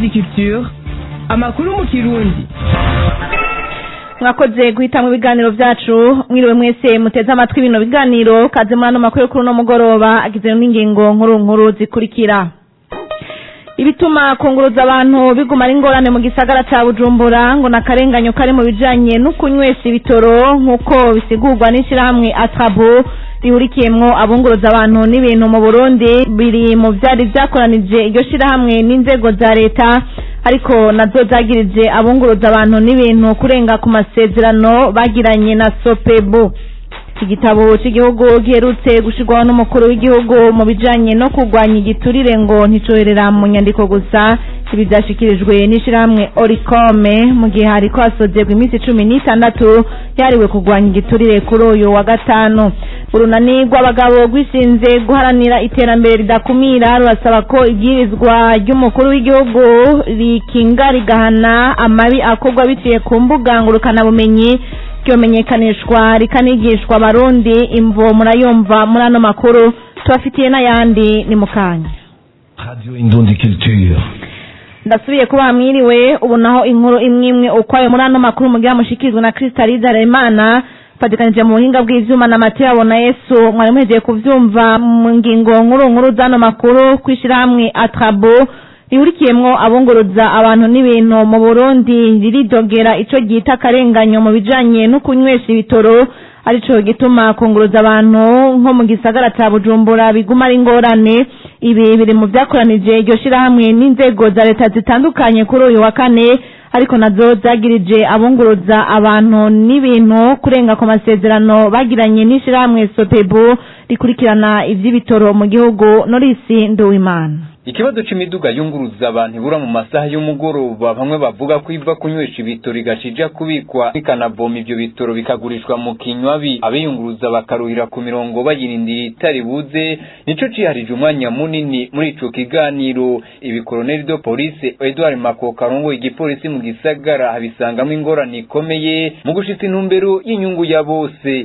Indundi Culture amakuru mu kirundi mwakoze guhita mu biganiro byacu mwiriwe mwese muteze amatwi bino biganiro kaze muri ano makuru kuri uno mugoroba agizwe n'ingingo nkuru nkuru zikurikira ibituma kunguruza abantu biguma ari ingorane mu gisagara ca bujumbura ngo nakarenganyo kari mu bijanye no kunywesha ibitoro nk'uko bisigurwa n'ishirahamwe atrabo rihurikiyemwo abunguruza abantu n'ibintu mu burundi biri mu vyari vyakoranije iryo shirahamwe n'inzego za leta ariko nazo zagirije abunguruza abantu n'ibintu kurenga ku masezerano bagiranye na sopebu iki gitabo cy'igihugu giherutse gushirwaho n'umukuru w'igihugu mu bijanye no kurwanya igiturire ngo nticoherera mu nyandiko gusa ibi vyashikirijwe n'ishirahamwe orikome mu gihe hariko hasozerwa iminsi cumi n'itandatu yariwe kurwanya igiturire kuri uyu wa gatanu urunani rw'abagabo rwishinze guharanira iterambere ridakumira rurasaba ko ibwirizwa ry'umukuru w'igihugu rikinga rigahana amabi akorwa biciye ku mbuga ngurukanabumenyi ryomenyekanishwa rikanigishwa abarundi imvo murayumva muri ano makuru tubafitiye n'ayandi ni mu kanya Radio Indundi Culture. ndasubiye kuba mwiriwe ubu naho inkuru imwe imwe ukwayo muri ano makuru mugira mushikirizwa na Kristaliza Remana fatikanije mu buhinga bw'ivyuma na Mateo abona Yesu mwari muhejeje kuvyumva mu ngingo nkuru nkuru z'ano makuru kwishirahamwe Atrabo rihurikiyemwo abunguruza abantu n'ibintu mu Burundi riridogera ico ryita akarenganyo mu bijanye no kunywesha ibitoro arico gituma kunguruza abantu nko mu gisagara ca Bujumbura biguma ari ingorane ibi biri mu vyakoranije iryo shirahamwe n'inzego za leta zitandukanye kuri uyu wa kane ariko nazo zagirije abunguruza abantu n'ibintu kurenga ku masezerano bagiranye n'ishirahamwe Sopebu rikurikirana ivy'ibitoro mu gihugu Norisi Nduwimana ikibazo c'imiduga yunguruza abantu ibura mu masaha y'umugoroba bamwe bavuga ko iva kunywesha ibitoro igashija kubikwa ikanavoma ivyo bitoro bikagurishwa mu kinywabi abiyunguruza bakaruhira ku mirongo bayirindira itari buze nico ciharije umwanya munini muri ico kiganiro ibi koloneli do police Edouard Makoka arongoye igipolisi mu gisagara abisangamwo ingorane ikomeye mu gushitsa intumbero y'inyungu ya bose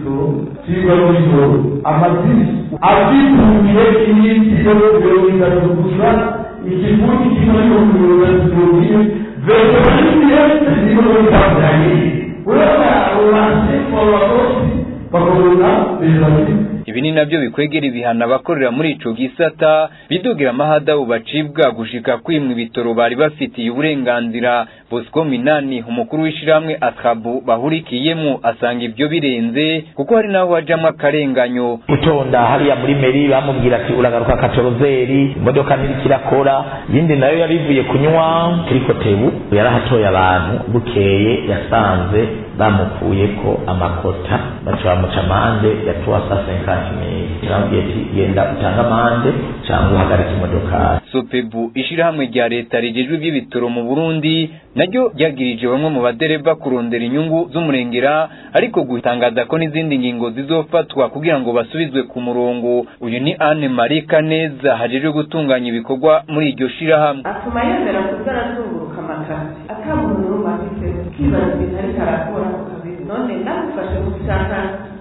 kigaruriro amazina abyitumiye iminsi yo mirongo itatu gusa ikivugi kimwe n'ibihumbi mirongo itatu mirongo ine veterineri yose ziri muri tanzaniya urabona abo bantu babakozi bakabona veterineri ibi ni navyo bikwegera ibihano abakorera muri ico gisata bidugira amahadabu bacibwa gushika kwimwa ibitoro bari bafitiye uburenganzira Bosco Minani umukuru w'ishiramwe Atrabu bahurikiyemo asanga ivyo birenze kuko hari naho hajamwo akarenganyo gutonda hariya muri meri bamubwira ati uragaruka katorozeri imodoka ntiriko irakora yindi nayo yarivuye kunywa kuri kotebu yarahatoye abantu bukeye yasanze bamukuyeko amakota baca bamuca amande ya tuwasa senkanti mili yarambwiye ati genda utange amande cyangwa uhagarike imodokari Sopebu ishirahamwe rya leta rigejwe ivy'ibitoro mu Burundi naryo ryagirije bamwe mu badereva kurondera inyungu z'umurengera ariko gutangaza ko n'izindi ngingo zizofatwa kugira ngo basubizwe ku murongo uyu ni Anne Marie Kaneza hajejwe gutunganya ibikorwa muri iryo shirahamwe atuma yemera kuza arazunguruka amakasi ata muntu n'umwe afite ukibaza ibintu ariko arakora ku kabiri none ndagufashe gushaka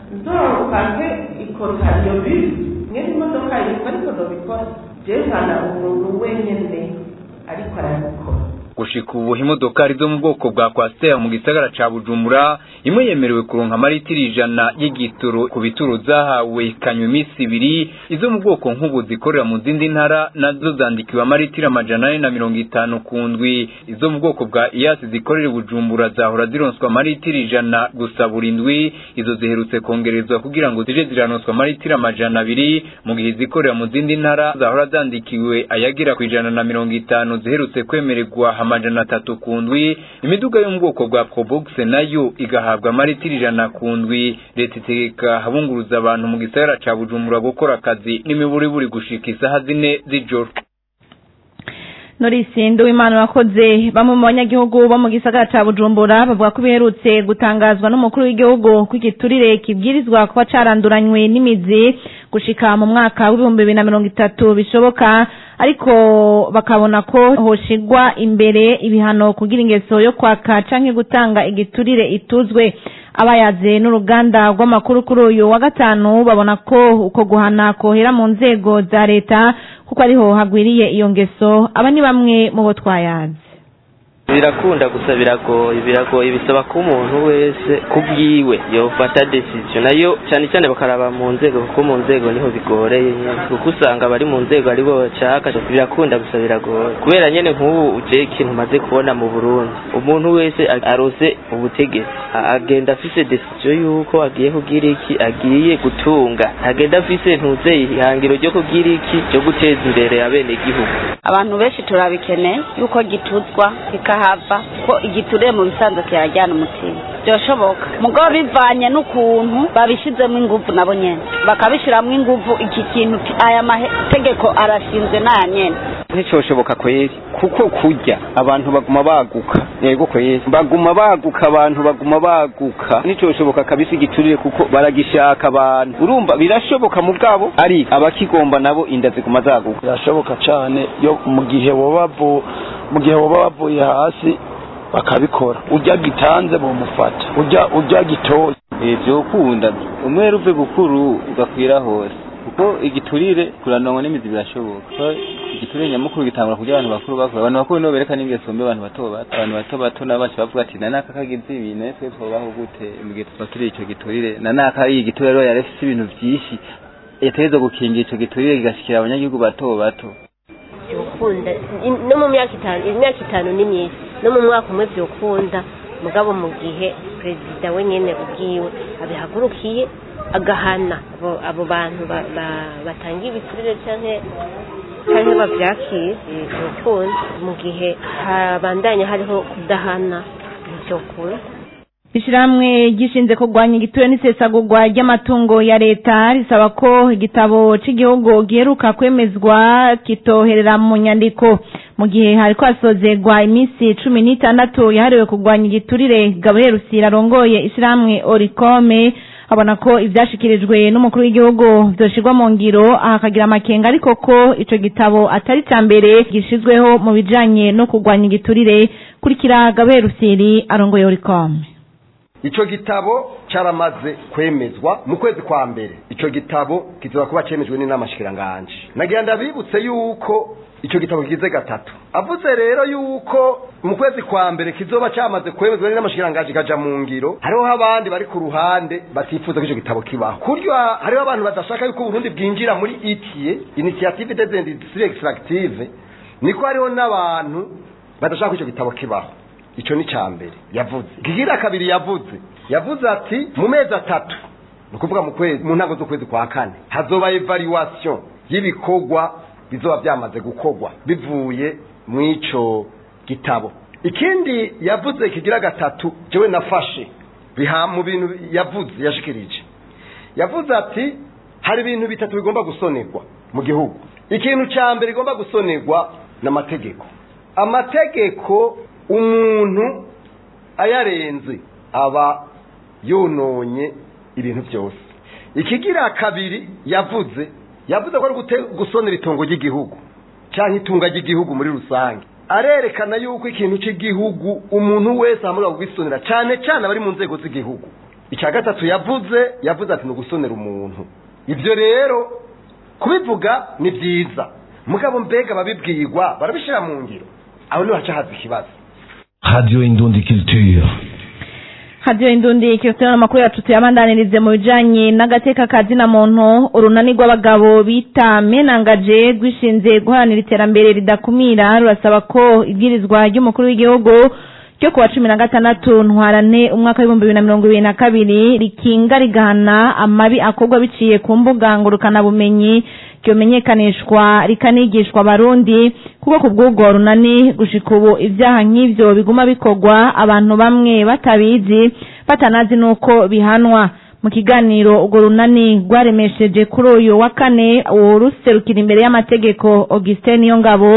nzopake ikota iyo bisi mwe n'imodoka yitwa ariko ndobikora jerekana umuntu wenyene ariko arabikora gushika ubu imodokari zo mu bwoko bwa kwasiteri mu gisagara ca bujumbura imwe yemerewe kuronka amaritiri ijana y'igitoro ku bituro zahawe ikanywa iminsi ibiri izo mu bwoko nk'ubu zikorera mu zindi ntara nazo zandikiwe amaritiri amajana ane na mirongo itanu ku ndwi izo mu bwoko bwa iyasi zikorera i bujumbura zahora zironswa amaritiri ijana gusa buri ndwi izo ziherutse kongerezwa kugira ngo zije ziranonswa amaritiri amajana abiri mu gihe izikorera mu zindi ntara zahora zandikiwe ayagira ku ijana na mirongo itanu ziherutse kwemererwa amajana atatu ku ndwi imiduga yo mu bwoko bwa probox nayo igahabwa amaritiri ijana ku ndwi leta itegeka abunguruza abantu mu gisagara ca bujumbura gukora akazi n'imiburiburi gushika isaha zine z'ijoro Norisi Nduwimana wakoze bamwe mu banyagihugu bo mu gisagara ca Bujumbura bavuga ko biherutse gutangazwa n'umukuru w'igihugu ko igiturire kibwirizwa kuba caranduranywe n'imizi gushika mu mwaka w'ibihumbi bibiri na mirongo itatu bishoboka ariko bakabona ko hoshigwa imbere ibihano kugira ingeso yo kwaka canke gutanga igiturire ituzwe abayaze n'uruganda rw'amakuru kuri uyu wa gatanu babona ko uko guhana kohera mu nzego za leta kuko ariho hagwiriye iyo ngeso aba ni bamwe mu bo twayaze birakunda gusa biragoye biragoye bisaba ko umuntu wese kubwiwe yofata decision nayo cyane cyane bakaraba mu nzego kuko mu nzego niho bigoreye nyene kuko usanga abari mu nzego ari bo bashaka birakunda gusa biragoye kubera nyene nk'ubu uje ikintu umaze kubona mu Burundi umuntu wese arose ubutegetsi agenda afise decision yuko agiye kugira iki agiye gutunga agenda afise ntuze ihangiro ryo kugira iki ryo guteza imbere abene igihugu abantu benshi turabikeneye yuko gituzwa kikahava ko igiturire mu bisanzwe kirajyana umutima byoshoboka mugabo bivanye n'ukuntu babishizemo inguvu nabo nyene bakabishiramo inguvu iki kintu aya mategeko arashinzwe n'aya nyene nticyoshoboka kweri kuko kurya abantu baguma baguka yego kweri baguma baguka abantu baguma baguka nticyoshoboka kabisa igiturire kuko baragishaka abantu urumva birashoboka mu bwabo ari abakigomba nabo inda ziguma zaguka birashoboka cyane yo mu gihe boba mu gihe boba bavuye hasi bakabikora ujya gitanze bumufata ujya ujya gitoye byokunda umwere uve bukuru ugakwira hose kuko igiturire kuranonwa n'imizi birashoboka igiturire nyamukuru gitangura kugira abantu bakuru bakora abantu bakuru nibo berekana ingeso mbi abantu bato bato abantu bato bato nabo baca bavuga ati nanaka kagize ibi natwe twobaho gute mu gihe tuba turi ico giturire nanaka iyi giturire rero yari afise ibintu vyinshi yategerezwa gukingira ico giturire kigashikira abanyagihugu bato bato byokunda no mu myaka itanu imyaka itanu ni myinshi no mu mwaka umwe byokunda mugabo mu gihe perezida we nyene ubwiwe abihagurukiye agahana abo bantu batanga ibiturire canke canke bavyakiye byokunda mu gihe habandanya hariho kudahana ntivyokunda Ishirahamwe gishinze kurwanya igiture n'isesagurwa ry'amatungo ya leta risaba ko igitabo c'igihugu giheruka kwemezwa kitoherera mu nyandiko mu gihe hariko hasozerwa iminsi cumi n'itandatu yahariwe kurwanya igiturire Gabriel Rusira arongoye ishirahamwe Oricome abona ko ivyashikirijwe n'umukuru w'igihugu vyoshirwa mu ngiro ahakagira amakenga ariko ko ico gitabo atari ca mbere gishizweho mu bijanye no kurwanya igiturire kurikira Gabriel Rusiri arongoye Oricome ico gitabo caramaze kwemezwa mu kwezi kwa mbere ico gitabo kizoba kuba cemejwe n'inama shikiranganje nagira ndabibutse yuko ico gitabo kigize gatatu avuze rero yuko mu kwezi kwa mbere kizoba cyamaze kwemezwa n'inama shikiranganje kaja mu ngiro hariho abandi bari ku ruhande batifuza ko ico gitabo kibaho kuryo hariho abantu badashaka yuko Burundi bwinjira muri ITIE Initiative des Industries Extractives niko hariho n'abantu badashaka ko ico gitabo kibaho ico ni cambere yavuze kigira kabiri yavuze yavuze ati mu mezi atatu nukuvuga mu kwezi mu ntango z'ukwezi kwa kane hazoba evaluation y'ibikorwa bizoba byamaze gukorwa bivuye mu ico gitabo ikindi yavuze kigira gatatu jewe nafashe biha mu bintu yavuze yashikirije yavuze ati hari ibintu bitatu bigomba gusonerwa mu gihugu ikintu ca mbere igomba gusonerwa n'amategeko amategeko umuntu ayarenze aba yononye ibintu byose ikigira kabiri yavuze yavuze ko ari gusonera itongo ry'igihugu cyangwa itunga ry'igihugu muri rusange arerekana yuko ikintu cy'igihugu umuntu wese ahamurwa kugisonera cyane cyane abari mu nzego z'igihugu icya gatatu yavuze yavuze ati ni ugusonera umuntu ibyo rero kubivuga ni byiza mugabo mbega ababibwirwa barabishyira mu ngiro aho niho haca haza ikibazo Radio Indundi Culture. Radio Indundi Culture amakuru yacu tuyabandanirize mu bijanye n'agateka kazina muntu urunani rw'abagabo bita menangaje rwishinze guharanira iterambere ridakumira rurasaba ko ibwirizwa ry'umukuru w'igihugu ryo kuwa cumi na gatandatu ntwarane umwaka w'ibihumbi bibiri na mirongo ibiri na kabiri rikinga rigahana amabi akorwa biciye ku mbuga ngurukanabumenyi ryomenyekanishwa rikanigishwa abarundi kuko ku bw'ubwo runani gushika ubu ibyaha nk'ivyo biguma bikorwa abantu bamwe batabizi batanazi n'uko bihanwa mu kiganiro urwo runani rwaremesheje kuri uyu wa kane uruserukira imbere y'amategeko augustin niyongabo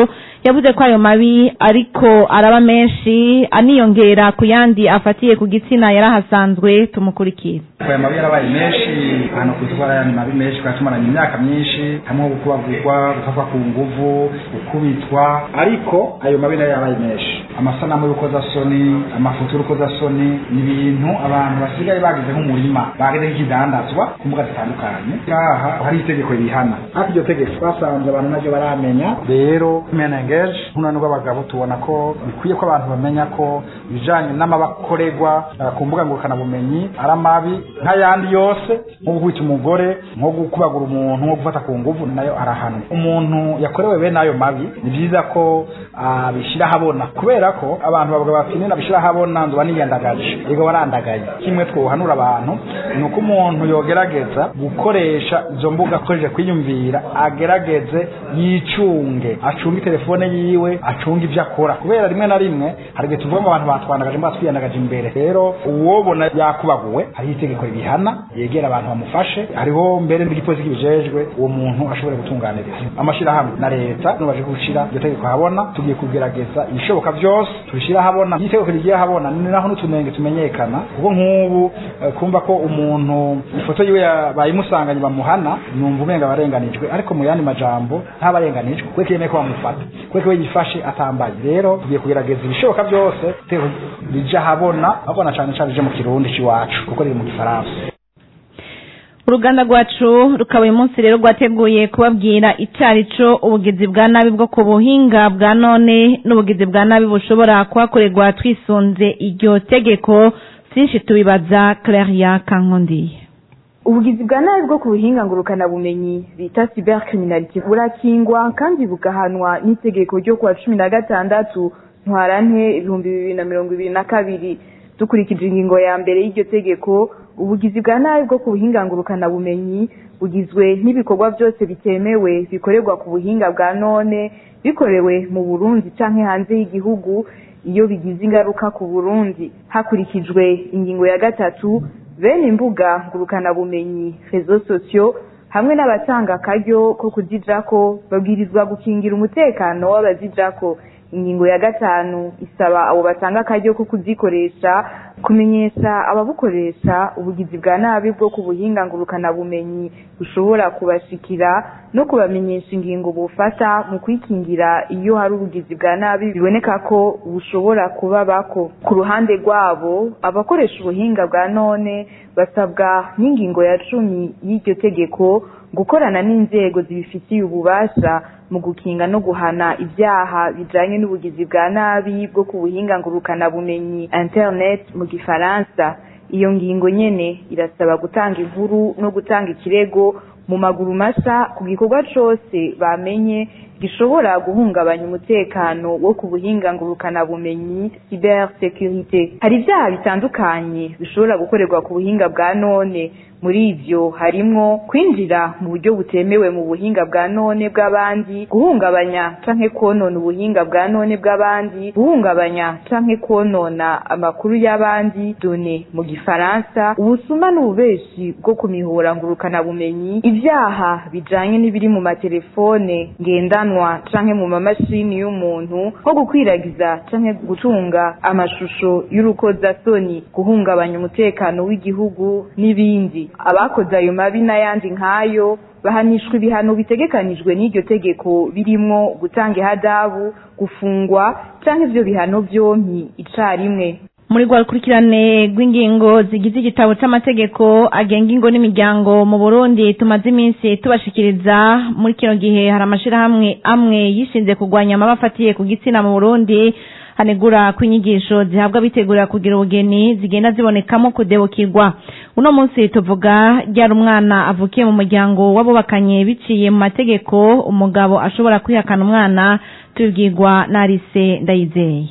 yavuze ko ayo mabi ariko araba menshi aniyongera ku yandi afatiye ku gitsina yarahasanzwe tumukurikira aya mabi yarabaye menshi ahantu ku isoko hari mabi menshi twari tumaranye imyaka myinshi hamwe gukubagurwa gufatwa ku nguvu gukubitwa ariko ayo mabi nayo yarabaye menshi amasanamu y'urukozasoni amafoto y'urukozasoni ni ibintu abantu basigaye bagize nk'umurima bagize nk'ikidandazwa ku mbuga zitandukanye ngaha hari itegeko rihana ariko iryo tegeko twasanze abantu naryo baramenya rero menengeje nk'unani rw'abagabo tubona ko bikwiye ko abantu bamenya ko ibijanye n'amabakorerwa uh, ku mbuga ngurukanabumenyi ari amabi nk'ayandi yose nko gukubita umugore nko gukubagura umuntu nko gufata ku nguvu nayo arahanwa umuntu yakorewe bene ayo mabi ni byiza ko abishyira uh, ahabona kubera ko abantu bavuga bati nina bishyira ahabona nzoba niyandagaje yego barandagaye kimwe twohanura abantu ni uko umuntu yogerageza gukoresha izo mbuga akoresheje kwiyumvira agerageze yicunge acunge telefone yiwe acunge ibyo akora kubera rimwe na rimwe hari igihe tuvuga ngo abantu batwandagaje mbwa twiyandagaje imbere rero uwobona yakubaguwe hariho itegeko ribihana yegera abantu bamufashe hariho mbere n'igipolisi kibijejwe uwo muntu ashobora gutunganiriza amashyirahamwe na leta nubaje gushira iryo tegeko habona tugiye kugerageza ibishoboka byose tubishyira habona iyo itegeko rigiye habona ni naho n'utunenge tumenyekana kuko nk'ubu eh, kumva ko umuntu ifoto yiwe bayimusanganye bamuhana numva umenga barenganijwe ariko mu yandi majambo ntabarenganijwe kuko yemeye ko bamufata kuko we yifashe atambaye rero tugiye kugerageza ibishoboka byose itegeko rija habona habona cyane cyane rije mu kirundi cy'iwacu kuko riri mu gifaransa uruganda rwacu rukaba uyu munsi rero rwateguye kubabwira icarico ubugizi bwa nabi bwo ku buhinga bwa none n'ubugizi bwa nabi bushobora kuhakorerwa twisunze iryo tegeko byinshi tubibaza claria kankondiye ubugizi bwa nabi bwo ku buhinga ngurukanabumenyi bita cybercriminality burakingwa kandi bugahanwa n'itegeko ryo kuwa cumi na gatandatu ntwarante ibihumbi bibiri na mirongo ibiri na kabiri dukurikije ingingo ya mbere y'iryo tegeko ubugizi bwa nabi bwo ku buhinga ngurukanabumenyi bugizwe n'ibikorwa byose bitemewe bikorerwa ku buhinga bwa none bikorewe mu burundi canke hanze y'igihugu iyo bigize ingaruka ku burundi hakurikijwe ingingo ya gatatu bene imbuga ngurukanabumenyi rezo sosiyo hamwe n'abatanga akaryo ko kuzijako babwirizwa gukingira umutekano w'abazijako ingingo ya gatanu isaba abo batanga akaryo ko kuzikoresha kumenyesha ababukoresha ubugizi bwa nabi bwo ku buhinga ngurukanabumenyi bushobora kubashikira no kubamenyesha ingingo bufata mu kwikingira iyo hari ubugizi bwa nabi biboneka ko bushobora kubabako ku ruhande rwabo abakoresha ubuhinga bwa none basabwa n'ingingo ya cumi y'iryo tegeko gukorana n'inzego zibifitiye ububasha mu gukinga no guhana ibyaha bijanye n'ubugizi bwa nabi bwo ku buhinga ngurukanabumenyi internet mu gifaransa iyo ngingo nyene irasaba gutanga inkuru no gutanga ikirego mu maguru masa ku gikorwa cose bamenye gishobora guhungabanya umutekano wo ku buhinga ngurukanabumenyi cyber securite hari ibyaha bitandukanye bishobora gukorerwa ku buhinga bwa none muri ivyo harimwo kwinjira mu buryo butemewe mu buhinga bwa none bw'abandi guhungabanya canke konona ubuhinga bwa none bw'abandi guhungabanya canke konona amakuru y'abandi done mu gifaransa ubusuma n'ububeshi bwo ku mihora ngurukanabumenyi ibyaha bijanye n'ibiri mu matelefone ngendanwa canke mu mamashini y'umuntu nko gukwiragiza canke gutunga amashusho y'urukozasoni guhungabanya umutekano w'igihugu n'ibindi abakoze ayo mabi n'ayandi nk'ayo bahanishwa ibihano bitegekanijwe n'iryo tegeko birimwo gutanga ihadabu gufungwa canke ivyo bihano vyompi icarimwe muri rwa rukurikirane rw'ingingo zigize igitabo c'amategeko agenga ingo n'imiryango mu burundi tumaze iminsi tubashikiriza muri kino gihe hari amashirahamwe amwe yishinze kurwanya amaba afatiye ku gitsina mu burundi hanegura ko inyigisho zihabwa bitegurira kugira ubugeni zigenda zibonekamo kudebukirwa uno munsi tuvuga ryari umwana avukiye mu muryango w'abubakanye biciye mu mategeko umugabo ashobora kwihakana umwana tubibwirwa na Alice ndayizeye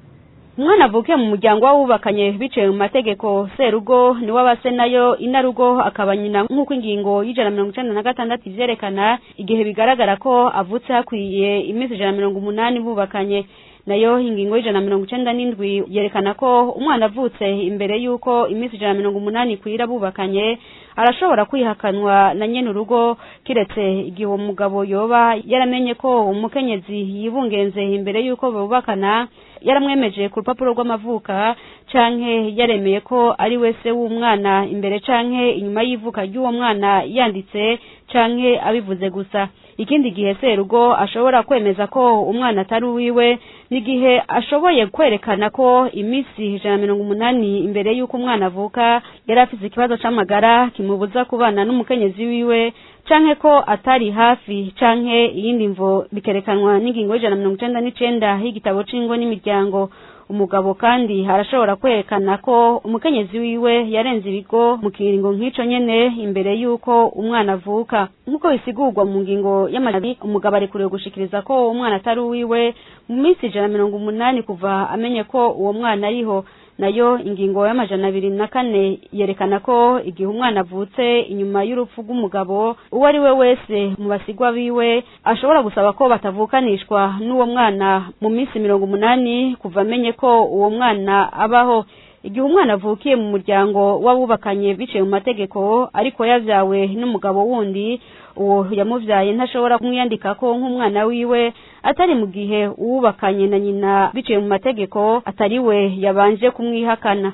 umwana avukiye mu muryango w'abubakanye biciye mu mategeko serugo niwe abase nayo inarugo akaba nyina nk'uko ingingo y'ijana na mirongo icenda na gatandatu ivyerekana igihe bigaragara ko avutse hakwiye iminsi ijana na mirongo umunani bubakanye nayo ingingo y'ijana na mirongo icenda n'indwi yerekana ko umwana avutse imbere y'uko iminsi ijana na mirongo umunani kwira bubakanye arashobora kwihakanwa na nyene urugo kiretse igihe uwo mugabo yoba yaramenye ko umukenyezi yibungenze imbere y'uko bubakana yaramwemeje ku rupapuro rw'amavuka canke yaremeye ko ari wese w'umwana imbere canke inyuma y'ivuka ry'uwo mwana yanditse canke abivuze gusa ikindi gihe serugo ashobora kwemeza ko umwana atari uwiwe n'igihe ashoboye kwerekana ko iminsi ijana na mirongo umunani imbere y'uko umwana avuka yari afise ikibazo c'amagara kimubuza kubana n'umukenyezi wiwe canke ko atari hafi canke iyindi mvo bikerekanwa n'ingingo y'ijana na mirongo icenda n'icenda y'igitabo c'ingo n'imiryango umugabo kandi arashobora kwerekana ko umukenyezi wiwe yarenze ibigo mu kiringo nk'ico nyene imbere y'uko umwana avuka nk'uko bisigurwa mu ngingo y'amajari umugabo arekuriwe gushikiriza ko umwana atari uwiwe mu minsi ijana na mirongo umunani kuva amenye ko uwo mwana ariho nayo ingingo y'amajana abiri na kane yerekana ko igihe umwana avutse inyuma y'urupfu rw'umugabo uwo ari we wese mu basigwa biwe ashobora gusaba ko batavukanishwa n'uwo mwana mu minsi mirongo umunani kuva amenye ko uwo mwana abaho igihe umwana avukiye mu muryango w'abubakanye biciye mu mategeko ariko yavyawe n'umugabo wundi uwo yamuvyaye ntashobora kumwiyandikako nk'umwana wiwe atari mu gihe uwubakanye na nyina biciye mu mategeko atari we yabanje kumwihakana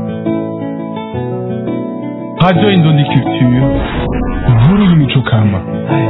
Radio Indondi Culture, inkuru y'imico kama.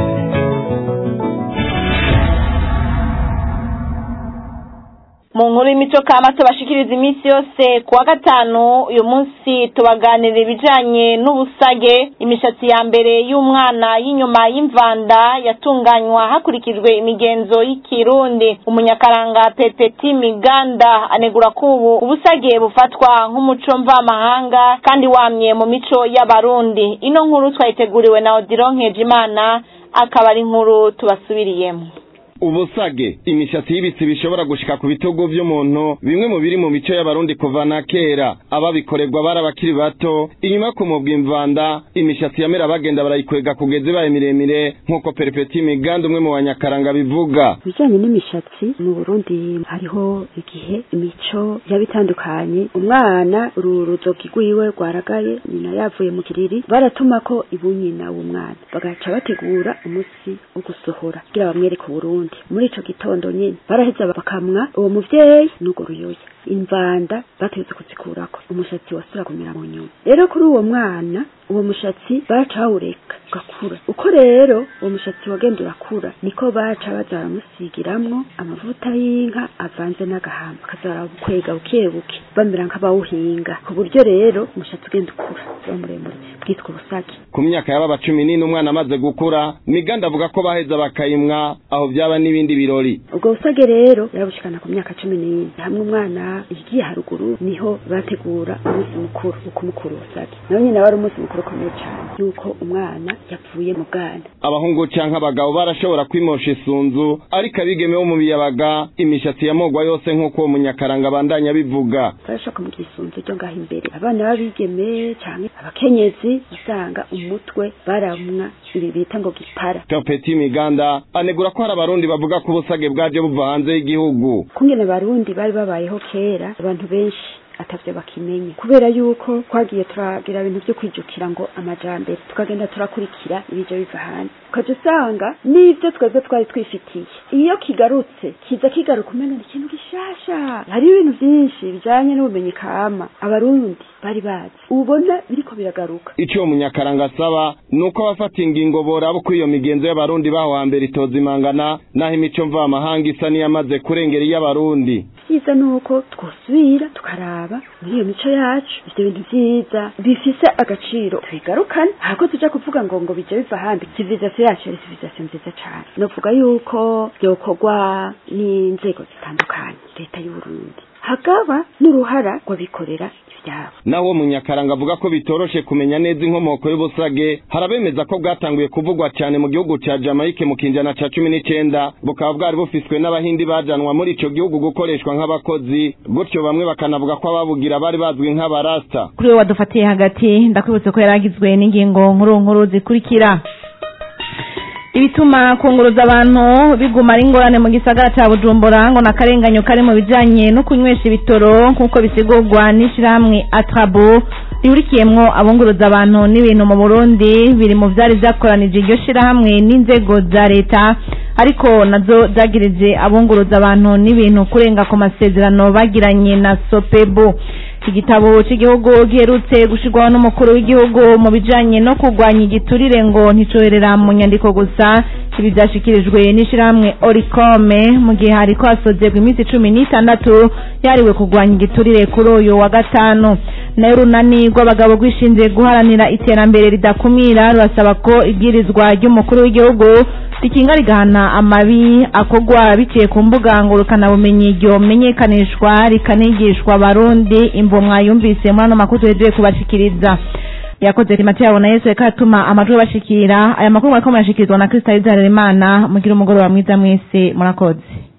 mu nkuru y'imico kama tubashikiriza iminsi yose ku wa gatanu uyu munsi tubaganira ibijanye n'ubusage imishatsi ya mbere y'umwana y'inyuma y'imvanda yatunganywa hakurikijwe imigenzo y'ikirundi umunyakaranga pepeti miganda anegura ko ubu ubusage bufatwa nk'umuco mvamahanga kandi wamye mu mico y'abarundi ino nkuru twayiteguriwe na odiro nkejimana akaba ari inkuru tubasubiriyemo ubusage imishatsi y'ibitsi bishobora gushika ku bitugu vy'umuntu bimwe mu biri mu mico y'abarundi kuva na kera ababikorerwa bari abakiri bato inyuma ku mubwa imvanda imishatsi yamera bagenda barayikwega kugeza ibaye miremire nk'uko perepeti miganda umwe mu banyakaranga bivuga ibijanye n'imishatsi mu burundi hariho igihe imico yaba itandukanye umwana uru ruzogi rwiwe rwaragaye nyina yavuye mu kiriri baratuma ko ibunyina w'umwana bagaca bategura umunsi wo gusohora kugira bamwereke uburundi muri ico gitondo nyene baraheza bakamwa uwo muvyeyi n'urwo ruyoya imvanda bategetse kuzikurako umushatsi wasubira kumera mu nyuma rero kuri uwo mwana uwo mushatsi baca bawureka ugakura uko rero uwo mushatsi wagenda urakura niko baca baza baramusigiramwo amavuta y'inka avanze n'agahamba bakaza barakwega buke buke bamera nk'abawuhinga ku buryo rero umushatsi ugenda ukura uba muremure bwitwa ubusage ku myaka y'ababa cumi n'ine umwana amaze gukura miganda avuga ko baheza bakayimwa aho byaba n'ibindi birori ubwo busage rero yarabushikana ku myaka cumi n'ine hamwe umwana igiye haruguru niho bategura umunsi mukuru ukumukuru ubusage nawe nyine wari umunsi mukuru ukomeye cyane yuko umwana yavuye mu bwana abahungu canke abagabo barashobora kwimosha isunzu ariko abigeme bo mu biyabaga imishatsi yamogwa yose nk'uko uwo munyakaranga abandanya bivuga barashaka mu gisunzu ryo ngaho imbere abana b'abigeme canke abakenyezi usanga umutwe baramwa ibi bita ngo gipara topeti miganda anegura ko hari abarundi bavuga ko ubusage bwaje buva hanze y'igihugu kungene abarundi bari babayeho kera abantu benshi atavyo bakimenya kubera yuko twagiye turagira ibintu vyo kwijukira ngo amajambere tukagenda turakurikira ibije biva hanze ukaja usanga n'ivyo twebwe twari twifitiye iyo kigarutse kiza kigaruka umenya ni ikintu gishasha hari ibintu vyinshi bijanye n'ubumenyi kama abarundi bari bazi ubona biriko biragaruka ico uwo munyakaranga asaba ni uko abafata ingingo boraba uko iyo migenzo y'abarundi baho hambere itoza imangana naho imico mvamahanga isa n'iyamaze kurengera iy'abarundi vyiza nuko twosubira tukaraba muri iyo mico yacu ivyo bintu vyiza bifise agaciro tubigarukane hako tuja kuvuga ngo ngo bije biva ahandi civilisation yacu yari civilisation nziza cane novuga yuko vyokorwa n'inzego zitandukanye leta y'uburundi hakaba n'uruhara rw'abikorera ivyabo naho uwo munyakaranga avuga ko bitoroshe kumenya neza inkomoko y'ubusage harabemeza ko bwatanguye kuvugwa cyane mu gihugu ca Jamaica mu kinjana ca cumi n'icenda bukaba bwari bufiswe n'abahindi bajanwa muri ico gihugu gukoreshwa nk'abakozi gutyo bamwe bakanavuga ko ababugira bari bazwi nk'abarasta kuri we wadufatiye hagati ndakwibutse ko yaragizwe n'ingingo nkuru nkuru zikurikira ibituma kunguruza abantu biguma ari ingorane mu gisagara ca bujumbura ngo n'akarenganyo kari mu bijanye no kunywesha ibitoro nk'uko bisigurwa n'ishirahamwe atrabo rihurikiyemwo abunguruza abantu n'ibintu mu burundi biri mu vyari vyakoranije iryo shirahamwe n'inzego za leta ariko nazo zagirije abunguruza abantu n'ibintu kurenga ku masezerano bagiranye na sopebo igitabo cy'igihugu giherutse gushirwaho n'umukuru w'igihugu mu bijanye no kurwanya igiturire ngo nticoherera mu nyandiko gusa ibi vyashikirijwe n'ishirahamwe orikome mu gihe hariko hasozerwa iminsi cumi n'itandatu yariwe kurwanya igiturire kuri uyu wa gatanu nayo urunani rw'abagabo rwishinze guharanira iterambere ridakumira rurasaba ko ibwirizwa ry'umukuru w'igihugu rikinga rigahana amabi akorwa biciye ku mbuga ngurukanabumenyi ryomenyekanishwa rikanigishwa abarundi imvo mwayumvise muri ano makuru tuhejeje kubashikiriza yakoze timati yabo na yesu reka atuma amajwi bashikira aya makuru mwariko murashikirizwa na kristo arizarera imana mugira umugoroba mwiza mwese murakoze